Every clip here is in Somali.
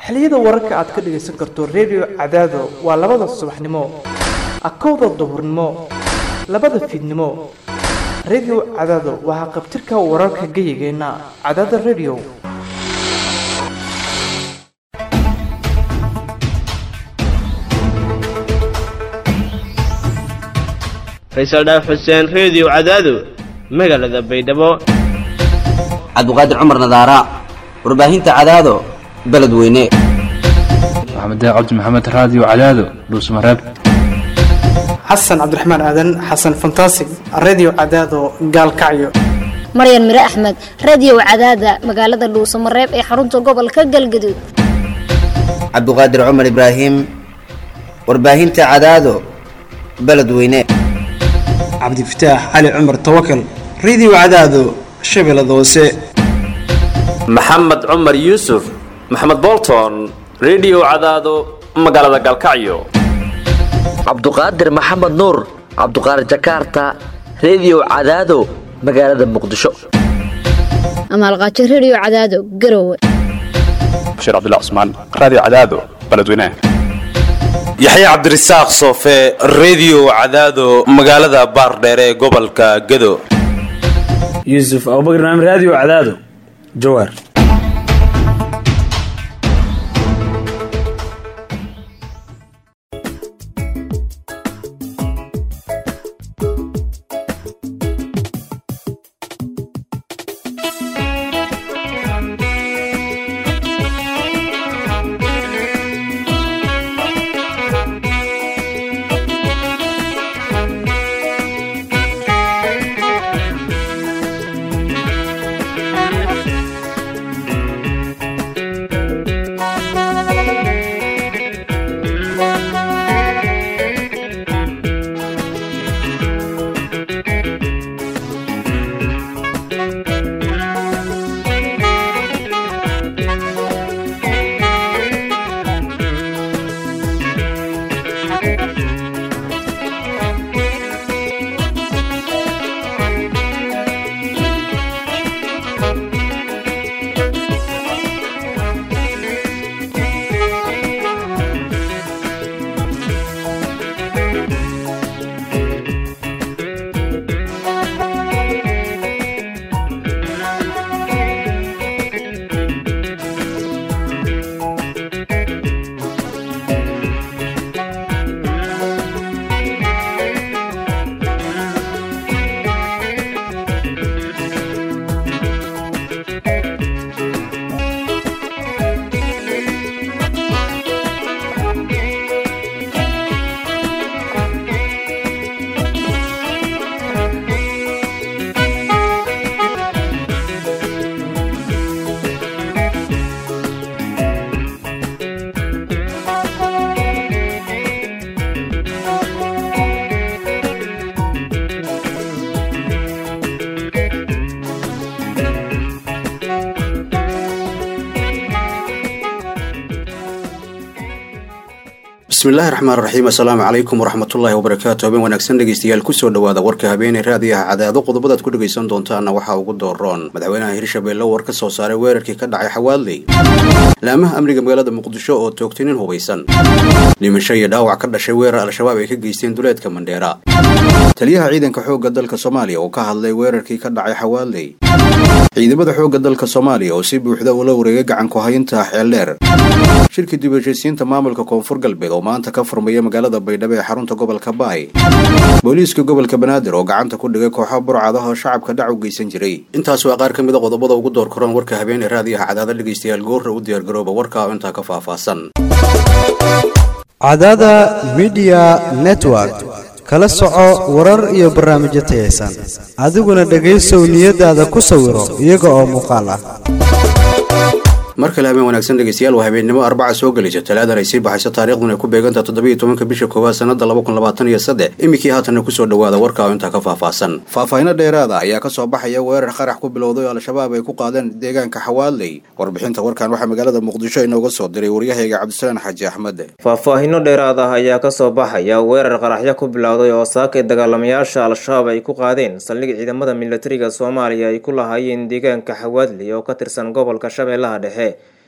xilliyada wararka aad ka dhagaysan karto redio cadaado waa labada subaxnimo akowda duhurnimo labada fiidnimo redio cadaado waa haqabtirka wararka geyigeenna cadaada redio faysal dhaaf xuseen reediyo cadaado magaalada baydhabo cabdiqaadir cumar nadaara warbaahinta cadaado beledweyne maxamed cabdi maxamed raadiyo cadaado dhuusmareeb xasan cabdiraxmaan aadan xasan fantasig redio cadaado gaalkacyo maryan mire axmed radiyow cadaada magaalada dhuusamareeb ee xarunta gobolka galgaduud cabdiqaadir cumar ibraahim warbaahinta cadaado beledweyne cabdifataax cali cumar tawakal redio cadaado shabeellada hoose maxamed cumar yuusuf maxamed bolton redio cadaado magaalada galkacyo cabduqaadir maxamed nuur cabduqaadir jakarta redio cadaado magaalada muqdisho amaalqaajo rediyo cadaado garowe bashiir cabdilla cusmaan raadiyo cadaado beledweyne yaxye cabdirasaaq soofe redio cadaado magaalada baardheere ee gobolka gado yuusuf abubakr naam raadiyo cadaado jawaar bismillahi raxmaan raxiim assalaamu calaykum waraxmatullaahi wabarakaatu habeen wanaagsan dhegeystayaal kusoo dhowaada warka habeeney raadiyaha cadaado qodobadaad ku dhegaysan doontaana waxaa ugu dooroon madaxweynaha hirshabeelle war ka soo saaray weerarkii ka dhacay xawaadley laamaha amniga magaalada muqdisho oo toogtay nin hubaysan dhimasho iyo dhaawac ka dhashay weerar al-shabaab ay ka geysteen duleedka mandheera taliyaha ciidanka xoogga dalka soomaaliya oo ka hadlay weerarkii ka dhacay xawaadley ciidamada xoogga dalka soomaaliya oo si buuxda ula wareegay gacanku haynta xeeldheer shirkii dib heshiisiinta maamulka koonfur galbeed oo maanta ka furmaya magaalada baydhabo ee xarunta gobolka baay booliiska gobolka banaadir oo gacanta ku dhigay kooxo burcadaha oo shacabka dhac u geysan jiray intaas waa qaar ka mida qodobada ugu door koran warka habeenee raadiyaha cadaada dhegaystayaal goorra u diyaargarooba warka oo intaa ka faahfaahsan cadaada midiya network kala soco warar iyo barnaamijyo tayaysan adiguna dhegaysow niyadaada ku sawiro iyaga oo muuqaal ah mar kale habeen wanaagsan dhegeystayaal waa habeennimo arbaca soo gelaysa talaadan ay sii baxayso taariikhdun ay ku beegantaha toddobiyo tobanka bisha koowaad sanada laba kun labaatan iyo saddex iminkii haatanna kusoo dhowaada warka oo intaa ka faahfaahsan faahfaahino dheeraada ayaa ka soo baxaya weerar qarax ku bilowday oo al-shabaab ay ku qaadeen deegaanka xawaadley warbixinta warkan waxaa magaalada muqdisho inooga soo diray waryahayga cabdisalaan xaaji axmed faahfaahino dheeraad ah ayaa kasoo baxaya weerar qaraxyo ku bilowday oo saakay dagaalamayaasha al-shabaab ay ku qaadeen saldhig ciidamada militariga soomaaliya ay ku lahaayeen deegaanka xawaadley oo ka tirsan gobolka shabeellaha dhexe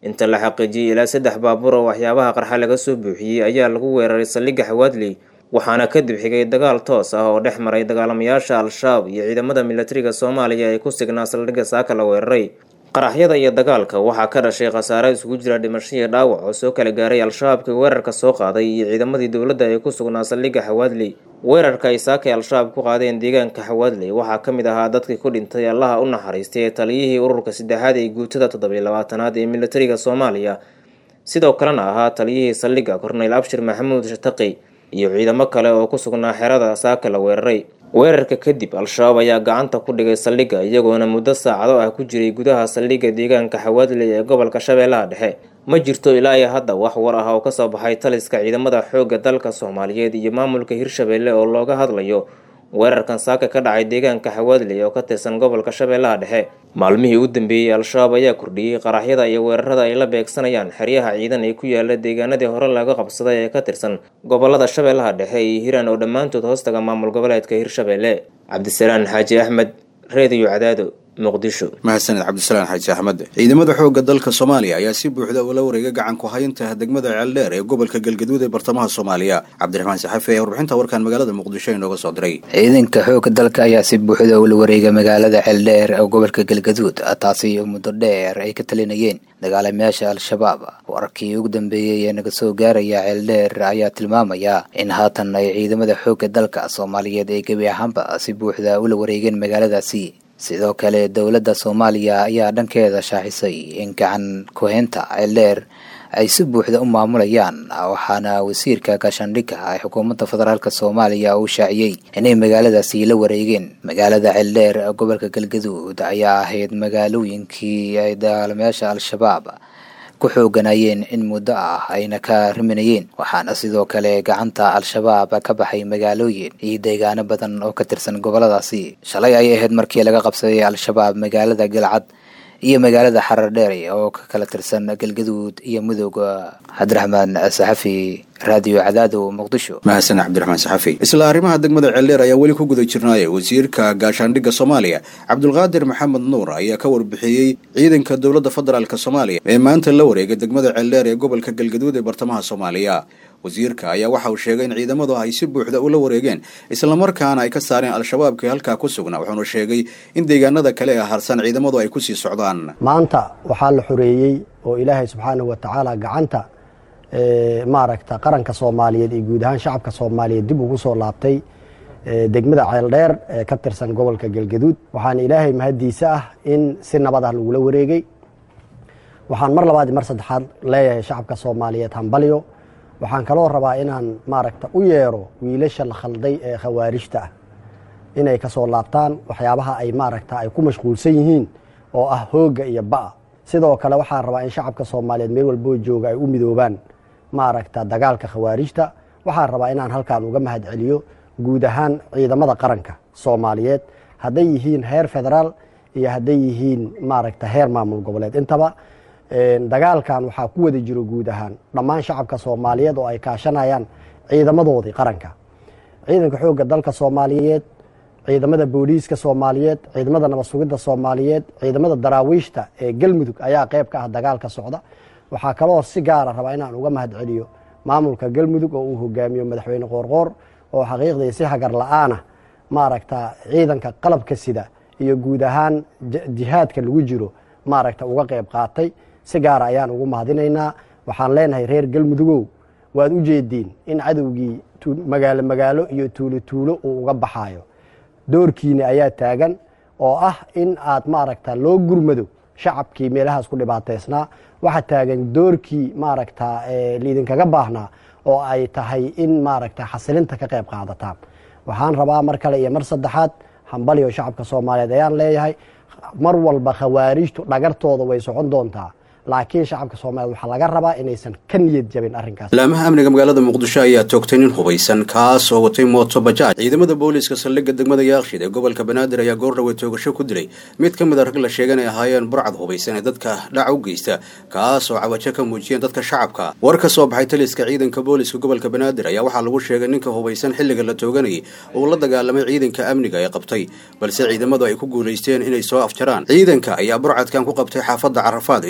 inta la xaqiijiyey ilaa saddex baabuur oo waxyaabaha qarxa laga soo buuxiyey ayaa lagu weeraray saldhigga xawaadley waxaana kadib xigay dagaal toos ah oo dhex maray dagaalamayaasha al-shabaab iyo ciidamada militariga soomaaliya ee ku signaa saldhigga saaka la weeraray qaraxyada iyo dagaalka waxaa ka dhashay khasaare isugu jira dhimasho iyo dhaawac oo soo kala gaaray al-shabaabkii weerarka soo qaaday iyo ciidamadii dowladda ee ku sugnaa saldhigga xawaadley weerarka ay saakay al-shabaab ku qaadeen deegaanka xawaadley waxaa ka mid ahaa dadkii ku dhintay allaha u naxariistay ee taliyihii ururka saddexaad ee guutada toddobiyo labaatanaad ee militariga soomaaliya sidoo kalena ahaa taliyihii saldhigga korneyl abshir maxamuud shataqi iyo ciidamo kale oo ku sugnaa xerada saaka la weeraray weerarka kadib al-shabaab ayaa gacanta ku dhigay saldhigga iyagoona muddo saacado ah ku jiray gudaha saldhigga deegaanka xawaadley ee gobolka shabeellaha dhexe ma jirto ilaa iyo hadda wax war ah oo kasoo baxay taliska ciidamada xoogga dalka soomaaliyeed iyo maamulka hirshabeelle oo looga hadlayo weerarkan saaka ka dhacay deegaanka xawaadley oo ka tirsan gobolka shabeellaha dhexe maalmihii u dambeeyey al-shabaab ayaa kordhiyey qaraxyada iyo weerarada ay la beegsanayaan xeryaha ciidan ee ku yaala deegaanadii hore laga qabsaday ee ka tirsan gobolada shabeellaha dhexe iyo hiiraan oo dhammaantood hoostaga maamul goboleedka hirshabeelle cabdisalaan xaaji axmed reediyo cadaado muqdisho mahadsaned cabdisalaan xaaji axmed ciidamada xoogga dalka soomaaliya ayaa si buuxda ula wareegay gacan ku haynta degmada ceeldheer ee gobolka galgaduud ee bartamaha soomaaliya cabdiraxmaan saxafi ayaa warbixinta warkan magaalada muqdisho inooga soo diray ciidanka xoogga dalka ayaa si buuxda ula wareegay magaalada ceeldheer ee gobolka galgaduud taasi muddo dheer ay ka talinayeen dagaalamayaasha al-shabaab wararkii ugu dambeeyey ee naga soo gaaraya ceeldheer ayaa tilmaamaya in haatan ay ciidamada xoogga dalka soomaaliyeed ay gebi ahaanba si buuxda ula wareegeen magaaladaasi sidoo kale dowladda soomaaliya ayaa dhankeeda shaaxisay in gacan ku-heynta ceeldheer ay si buuxda u maamulayaan waxaana wasiirka gaashaandhigga ee xukuumadda federaalk soomaaliya uu shaaciyey inay magaaladaasi la wareegeen magaalada ceeldheer gobolka galgaduud ayaa ahayd magaalooyinkii ay dagaalamayaasha al-shabaab ku xooganayeen in muddo ah ayna ka riminayeen waxaana sidoo kale gacanta al-shabaab ka baxay magaalooyin iyo deegaano badan oo ka tirsan goboladaasi shalay ay ahayd markii laga qabsaday al-shabaab magaalada galcad iyo magaalada xarar dheere oo ka kala tirsan galgaduud iyo mudooga cabdiraxmaan saxafi raadiyo cadaado muqdisho mahadsan cabdiraxmaan saxafi isla arrimaha degmada ceeldheer ayaa weli ku guda jirnaaye wasiirka gaashaandhigga soomaaliya cabdulqaadir maxamed nuur ayaa ka warbixiyey ciidanka dowladda federaalk soomaaliya ee maanta la wareegay degmada ceeldheer ee gobolka galgaduud ee bartamaha soomaaliya wasiirka ayaa waxa uu sheegay in ciidamadu ay si buuxda ula wareegeen islamarkaana ay ka saareen al-shabaabkii halkaa ku sugnaa wuxuuna sheegay in deegaanada kale ee harsan ciidamadu ay kusii socdaan maanta waxaa la xoreeyey oo ilaahay subxaanahu wa tacaala gacanta maaragta qaranka soomaaliyeed iyo guud ahaan shacabka soomaaliyeed dib ugu soo laabtay degmada ceeldheer ee ka tirsan gobolka galgaduud waxaana ilaahay mahaddiisa ah in si nabad ah lagula wareegay waxaan mar labaad mar saddexaad leeyahay shacabka soomaaliyeed hambalyo waxaan kaloo rabaa inaan maaragta u yeero wiilasha la khalday ee khawaarijta ah inay ka soo laabtaan waxyaabaha ay maaragta ay ku mashquulsan yihiin oo ah hoogga iyo ba'a sidoo kale waxaan rabaa in shacabka soomaaliyeed meel walboo jooga ay u midoobaan maaragta dagaalka khawaarijta waxaan rabaa inaan halkaan uga mahad celiyo guud ahaan ciidamada qaranka soomaaliyeed hadday yihiin heer federaal iyo hadday yihiin maaragta heer maamul goboleed intaba dagaalkan waxaa ku wada jiro guud ahaan dhammaan shacabka soomaaliyeed oo ay kaashanayaan ciidamadoodii qaranka ciidanka xoogga dalka soomaaliyeed ciidamada booliiska soomaaliyeed ciidamada nabad sugidda soomaaliyeed ciidamada daraawiishta ee galmudug ayaa qayb ka ah dagaalka socda waxaa kaloo si gaara rabaa inaan uga mahad celiyo maamulka galmudug oo uu hogaamiyo madaxweyne qoorqoor oo xaqiiqdii si hagar la-aanah maaragta ciidanka qalabka sida iyo guud ahaan jihaadka lagu jiro maaragta uga qayb qaatay si gaara ayaan ugu mahadinaynaa waxaan leenahay reer galmudugow waad u jeediin in cadowgii magaalo magaalo iyo tuulo tuulo uu uga baxaayo doorkiina ayaa taagan oo ah in aad maaragta loo gurmado shacabkii meelahaas ku dhibaateysnaa waxaa taagan doorkii maaragta liidinkaga baahnaa oo ay tahay in maaragta xasilinta ka qayb qaadataan waxaan rabaa mar kale iyo mar saddexaad hambaliyo shacabka soomaaliyeed ayaan leeyahay mar walba khawaarijtu dhagartooda way socon doontaa laakiin shacabka soomaliyeed waxaa laga rabaa inaysan ka niyad jabin arrinkaas laamaha amniga magaalada muqdisho ayaa toogtay nin hubaysan kaas oo watay mooto bajaaj ciidamada booliiska saldhigga degmada yaakshid ee gobolka banaadir ayaa goordhawe toogasho ku dilay mid ka mid a rag la sheegan ay ahaayeen burcad hubaysan ee dadka dhaca u geysta kaas oo cawajo ka muujiyeen dadka shacabka war ka soo baxay taliska ciidanka booliiska gobolka banaadir ayaa waxaa lagu sheegay ninka hubaysan xilliga la tooganayay uu la dagaalamay ciidanka amniga ee qabtay balse ciidamadu ay ku guulaysteen inay soo afjaraan ciidanka ayaa burcadkan ku qabtay xaafadda carafaad isagoo ka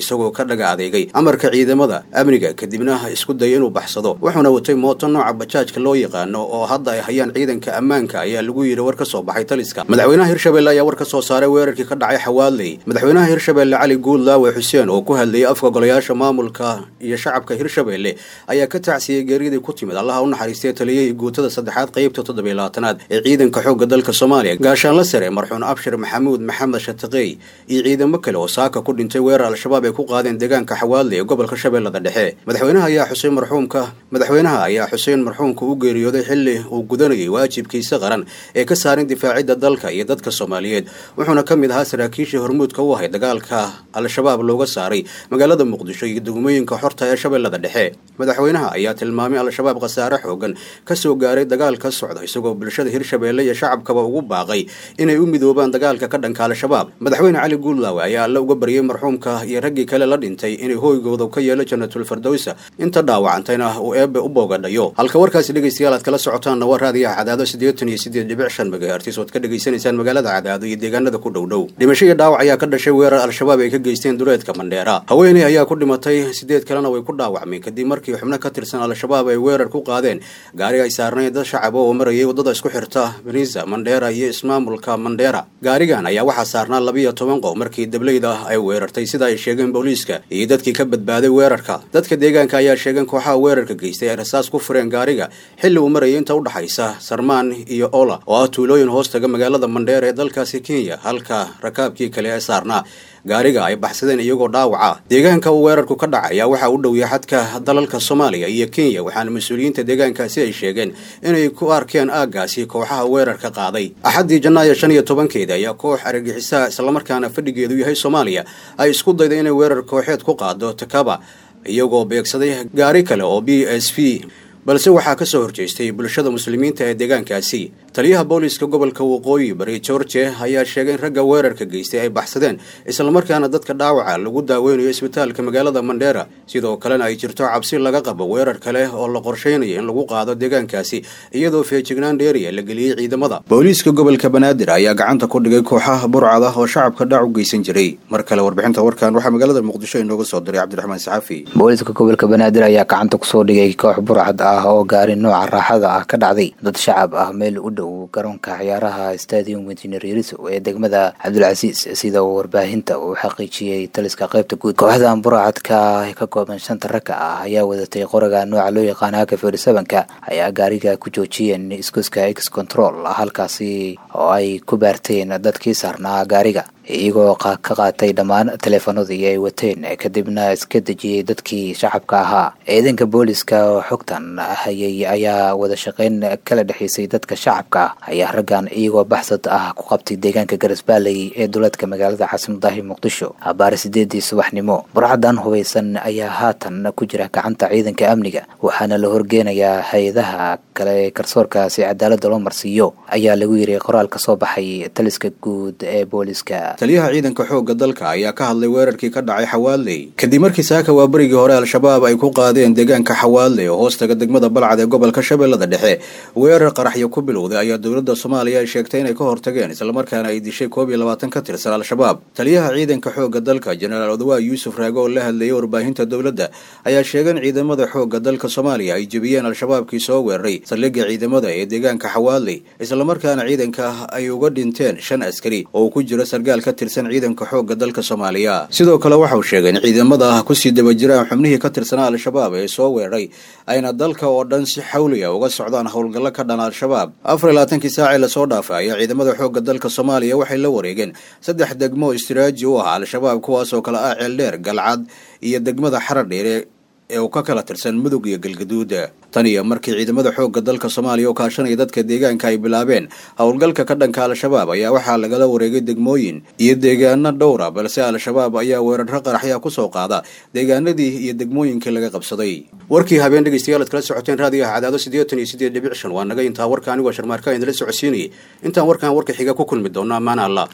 dhaga adeegay amarka ciidamada amniga kadibna isku dayay inuu baxsado wuxuuna watay mooto nooca bajaajka loo yaqaano oo hadda ay hayaan ciidanka ammaanka ayaa lagu yidhi war ka soo baxay taliska madaxweynaha hirshabelle ayaa war ka soo saaray weerarkii ka dhacay xawaadley madaxweynaha hirshabelle cali guudlaawe xuseen oo ku hadlayay afka golayaasha maamulka iyo shacabka hirshabelle ayaa ka tacsiyey geeridii ku timid allaha u naxariistay taliyahii guutada saddexaad qaybta toddobiy labaatanaad ee ciidanka xoogga dalka soomaaliya gaashaanla sare marxuun abshir maxamuud maxamed shataqey iyo ciidamo kale oo saaka ku dhintay weerar al-shabaab ay ku qaadeen deegaanka xawaadley ee gobolka shabeellada dhexe madaxweynaha ayaa xuseen marxuumka madaxweynaha ayaa xuseen marxuumka u geeriyooday xilli uu gudanayay waajibkiisa qaran ee ka saarin difaacidda dalka iyo dadka soomaaliyeed wuxuuna ka mid ahaa saraakiishii hormuudka u ahay dagaalka al-shabaab looga saaray magaalada muqdisho iyo degmooyinka xorta ee shabeellada dhexe madaxweynaha ayaa tilmaamay al-shabaab khasaare xoogan ka soo gaaray dagaal ka socda isagoo bulshada hirshabeelle iyo shacabkaba ugu baaqay inay u midoobaan dagaalka ka dhanka al-shabaab madaxweyne cali guudlaawe ayaa alla uga baryay marxuumka iyo raggii kale la dhintay inay hooygooda ka yeelo jannatul fardowsa inta dhaawacantayna uu eebbe u boogadhayo halka warkaasi dhegaystayaal aad kala socotaanna waa raadiyaha cadaado siddeetan iyo siddeed dhibic shan megahertis ood ka dhegaysanaysaan magaalada cadaado iyo deegaanada ku dhow dhow dhimasho iyo dhaawac ayaa ka dhashay weerar al-shabaab ay ka geysteen duleedka mandheera haweeney ayaa ku dhimatay siddeed kalena way ku dhaawacmeen kadib markii xubno ka tirsan al-shabaab ay weerar ku qaadeen gaari ay saarnayn dad shacab oo marayay waddada isku xirta beniisa mandheera iyo ismaamulka mandheera gaarigan ayaa waxaa saarnaa labiiyo toban qof markii dableyda ay weerartay sida ay sheegeen booliiska iyo dadkii ka badbaaday weerarka dadka deegaanka ayaa sheegeen kooxaha weerarka geystay ay rasaas ku fureen gaariga xilli uu marayay inta u dhaxaysa sarmaan iyo ola oo ah tuulooyin hoostaga magaalada mandheera ee dalkaasi kenya halka rakaabkii kale ee saarnaa gaariga ay baxsadeen iyagoo dhaawaca deegaanka uu weerarku ka dhacay ayaa waxaa u dhowya xadka dalalka soomaaliya iyo kenya waxaana mas-uuliyiinta deegaankaasi ay sheegeen inay ku arkeen aaggaasi kooxaha weerarka qaaday axaddii janaayo shan iyo tobankeeda ayaa koox argagixisaa islamarkaana fadhigeedu yahay soomaaliya ay isku dayday inay weerar kooxeed ku qaado takaba iyagoo beegsaday gaari kale oo b s v balse waxaa ka soo horjeestay bulshada muslimiinta ee deegaankaasi taliyaha booliiska gobolka waqooyi bari george ayaa sheegay in ragga weerarka geystay ay baxsadeen islamarkaana dadka dhaawaca lagu daaweynayo isbitaalka magaalada mandheera sidoo kalena ay jirto cabsi laga qabo weerar kale oo la qorsheynayo in lagu qaado deegaankaasi iyadoo feejignaan dheeriya la geliyey ciidamada booliiska gobolka banaadir ayaa gacanta ku dhigay kooxaha burcad ah oo shacabka dhac u geysan jiray mar kale warbixinta warkan waxaa magaalada muqdisho inooga soo diray cabdiraxmaan saxafi booliiska gobolka banaadir ayaa gacanta kusoo dhigay koox burcad ah oo gaari nooca raaxada ah ka dhacday dad shacab ah meel u dhow garoonka ciyaaraha stadium engineer yariso ee degmada cabdulcasiis sida uu warbaahinta uu xaqiijiyey taliska qaybta guud kooxdan burcadka ka kooban shanta ragga ah ayaa wadatay qoraga nooca loo yaqaana haka ferisabanka ayaa gaariga ku joojiyeen iskuska x control halkaasi oo ay ku baarteen dadkii saarnaa gaariga iyagoo ka qaatay dhammaan teleefanadii ay wateen kadibna iska dejiyey dadkii shacabka ahaa ciidanka booliska oo xogtan hayay ayaa wada shaqeyn kala dhexaysay dadka shacabka ayaa raggan iyagoo baxsad ah ku qabtay deegaanka garasbaaley ee duleedka magaalada caasimadahi muqdisho abaare sideedii subaxnimo burcadan hubaysan ayaa haatan ku jira gacanta ciidanka amniga waxaana la horgeenayaa hay-adaha kale ee garsoorka si cadaalada loo marsiiyo ayaa lagu yiri qoraal ka soo baxay taliska guud ee booliska taliyaha ciidanka xoogga dalka ayaa ka hadlay weerarkii ka dhacay xawaadley kadib markii saaka waa berigii hore al-shabaab ay ku qaadeen deegaanka xawaadley oo hoostaga degmada balcad ee gobolka shabeellada dhexe weerar qaraxyo ku bilowday ayaa dowladda soomaaliya ay sheegtay inay ka hortageen islamarkaana ay dishay koob iyo labaatan ka tirsan al-shabaab taliyaha ciidanka xoogga dalka jenaraal odawaa yuusuf raage oo la hadlayay warbaahinta dowladda ayaa sheegay in ciidamada xoogga dalka soomaaliya ay jebiyeen al-shabaabkii soo weeraray saldhigga ciidamada ee deegaanka xawaadley islamarkaana ciidanka ay uga dhinteen shan askari oo ku jira sargaal ka tirsan ciidanka xoogga dalka soomaaliya sidoo kale waxauu sheegay in ciidamada kusii daba jiraan xubnihii ka tirsanaa al-shabaab ee soo weeraray ayna dalka oo dhan si xawliya uga socdaan howlgallo ka dhan al-shabaab afar iyo labaatankii saacee lasoo dhaafay ayaa ciidamada xoogga dalka soomaaliya waxay la wareegeen saddex degmo istiraaji u ah al-shabaab kuwaasoo kale ah ceeldheer galcad iyo degmada xaradheere ee uu ka kala tirsan mudug iyo galgaduud tan iyo markii ciidamada xoogga dalka soomaaliya oo kaashanaya dadka deegaanka ay bilaabeen howlgalka ka dhanka al-shabaab ayaa waxaa lagala wareegay degmooyin iyo deegaano dhowra balse al-shabaab ayaa weerarro qaraxya kusoo qaada deegaanadii iyo degmooyinkii laga qabsaday warkii habeen dhegeystayaal ad kala socoteen raadiyaha cadaado siddeetan iyo siddeed dhibic shan waa naga intaa warka anigoo sharmaarka idinla socodsiinayay intaan warkan warka xiga ku kulmi doonno ammaan allah